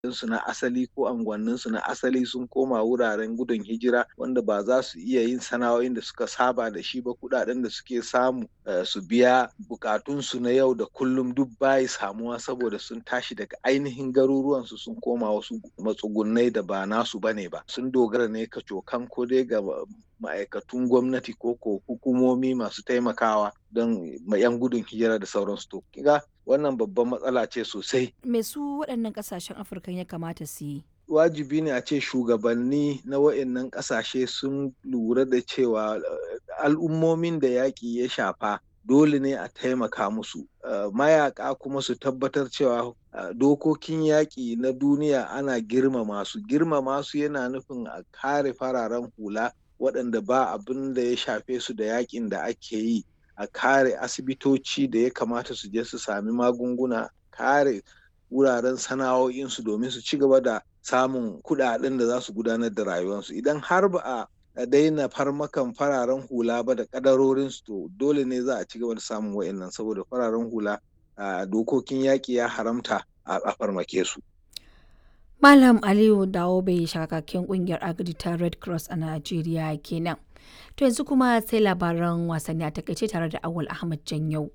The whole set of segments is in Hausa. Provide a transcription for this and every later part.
su na asali ko anguwanninsu na asali sun koma wuraren gudun hijira wanda ba za su iya yin sana'o'in da suka saba da shi ba kudaden da suke samu su biya bukatunsu na yau da kullum duk bayi samuwa saboda sun tashi daga ainihin garuruwansu sun koma wasu matsugunai da ba nasu bane ba sun dogara ne kacokan ko dai ga ma'aikatun gwamnati ko ko hukumomi masu taimakawa don yan gudun hijira da sauransu to kiga wannan babban matsala ce sosai me su waɗannan ƙasashen afirka ya kamata su yi wajibi ne a ce shugabanni na wa'annan ƙasashe sun lura da cewa al'ummomin da yaƙi ya shafa dole ne a taimaka musu mayaka kuma su tabbatar cewa dokokin yaƙi na duniya ana girmama su girmama su yana nufin a kare fararen hula waɗanda ba abin da ya shafe su da yaƙin da ake yi a kare asibitoci da ya kamata su je su sami magunguna kare wuraren sana'o'insu domin su ci gaba da samun kuɗaɗen da za su gudanar da rayuwarsu idan har ba a daina farmakan fararen hula ba da kadarorinsu to dole ne za a ci gaba da samun wa'annan saboda fararen hula a dokokin yaƙi ya haramta a farmake su. Malam Aliyu Dawo bai shakakken kungiyar agadi ta Red Cross a Najeriya kenan. To yanzu kuma sai labaran wasanni a takaice tare da Awal Ahmad Janyau.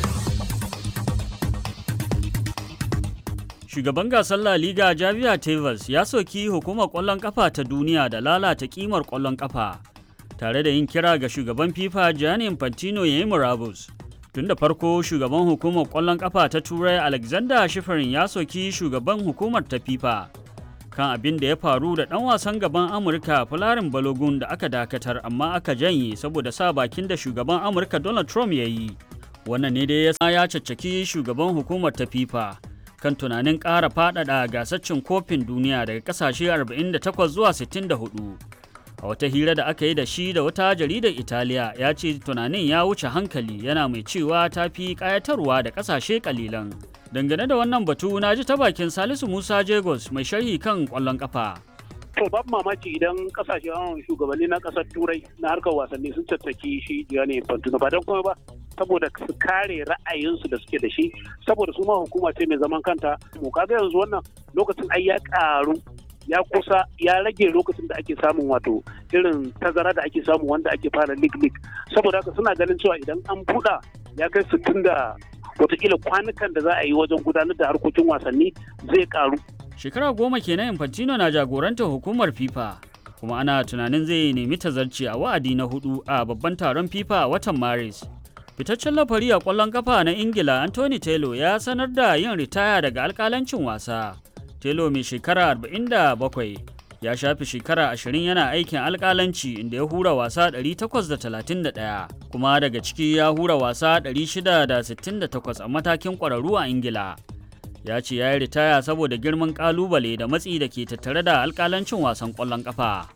Shugaban gasar La Liga Javier Tebas ya soki hukumar ƙwallon ƙafa ta duniya da lalata ƙimar ƙwallon ƙafa, tare da yin kira ga shugaban FIFA Gianni Infantino ya yi murabus. Tun da farko shugaban hukumar ƙwallon ƙafa ta Turai Alexander Shifarin ya soki shugaban hukumar ta FIFA kan abin da ya faru da ɗan wasan gaban Amurka Falarin Balogun da aka dakatar amma aka janye saboda sa bakin da shugaban Amurka Donald Trump ya yi. Wannan ne dai ya caccaki shugaban hukumar ta FIFA. kan tunanin ƙara faɗaɗa gasar cin kofin duniya daga ƙasashe 48 zuwa 64. A wata hira da aka yi da shi da wata jaridar Italiya ya ce tunanin ya wuce hankali yana mai cewa ta fi ƙayatarwa da ƙasashe ƙalilan. Dangane da wannan batu na ji ta bakin Salisu Musa Jagos mai sharhi kan ƙwallon ƙafa. To babu mamaki idan kasashen shugabanni na kasar turai na harkar wasanni sun tattaki shi Gianni Infantino ba don kuma ba saboda su kare ra'ayinsu da suke da shi saboda su ma hukuma ce mai zaman kanta mu kaga yanzu wannan lokacin ai ya karu ya kusa ya rage lokacin da ake samun wato irin tazara da ake samu wanda ake fara lig lig saboda haka suna ganin cewa idan an buɗa ya kai sittin da watakila kwanukan da za a yi wajen gudanar da harkokin wasanni zai karu Shekara goma kenan Infantino na jagorantar hukumar FIFA kuma ana tunanin zai nemi tazarci a wa'adi na hudu a babban taron FIFA a watan Maris. Fitaccen lafari a ƙwallon kafa na Ingila Anthony Taylor ya sanar da yin ritaya daga alƙalancin wasa. Taylor mai shekara 47 ya shafi shekara 20 yana aikin alƙalanci inda ya hura wasa 831 kuma daga ciki ya hura wasa 668 a matakin ƙwararru a Ingila. ya ce ya yi ritaya saboda girman kalubale da matsi da ke tattare da alkalancin wasan kwallon kafa.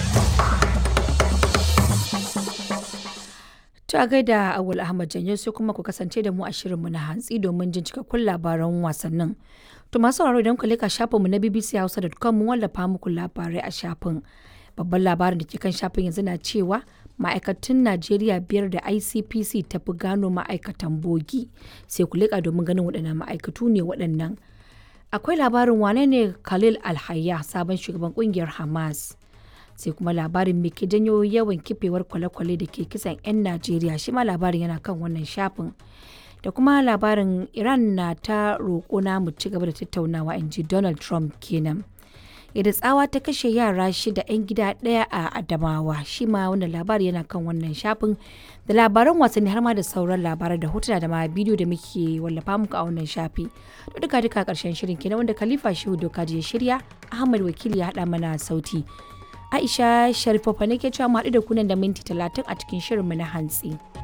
Ta gaida Awul Ahmad Janyo sai kuma ku kasance da mu a shirinmu na hantsi domin jin cikakkun labaran wasannin. To masu sauraro idan ku leka shafinmu na bbchausa.com mun wallafa muku labarai a shafin. Babban labarin da ke kan shafin yanzu na cewa ma'aikatan Najeriya biyar da ICPC ta fi gano ma'aikatan bogi sai ku leƙa domin ganin waɗannan ma'aikatu ne waɗannan. Akwai labarin wane ne Khalil Alhayya sabon shugaban ƙungiyar Hamas. Sai kuma labarin me ke janyo yawan kifewar kwale-kwale da ke kisan 'yan Najeriya shi ma labarin yana kan wannan shafin. Da kuma labarin Iran na ta roƙo na mu ci gaba da tattaunawa in ji Donald Trump kenan. yadda tsawa ta kashe yara shida 'yan gida ɗaya a adamawa shi ma wannan labari yana kan wannan shafin da labaran wasanni har ma da sauran labarai da hotuna da ma bidiyo da muke wallafa muku a wannan shafi to duka duka karshen shirin kenan wanda khalifa shehu doka ya shirya ahmad wakili ya haɗa mana sauti aisha sharifofa ne ke cewa mu haɗu da kunan da minti talatin a cikin shirinmu na hantsi.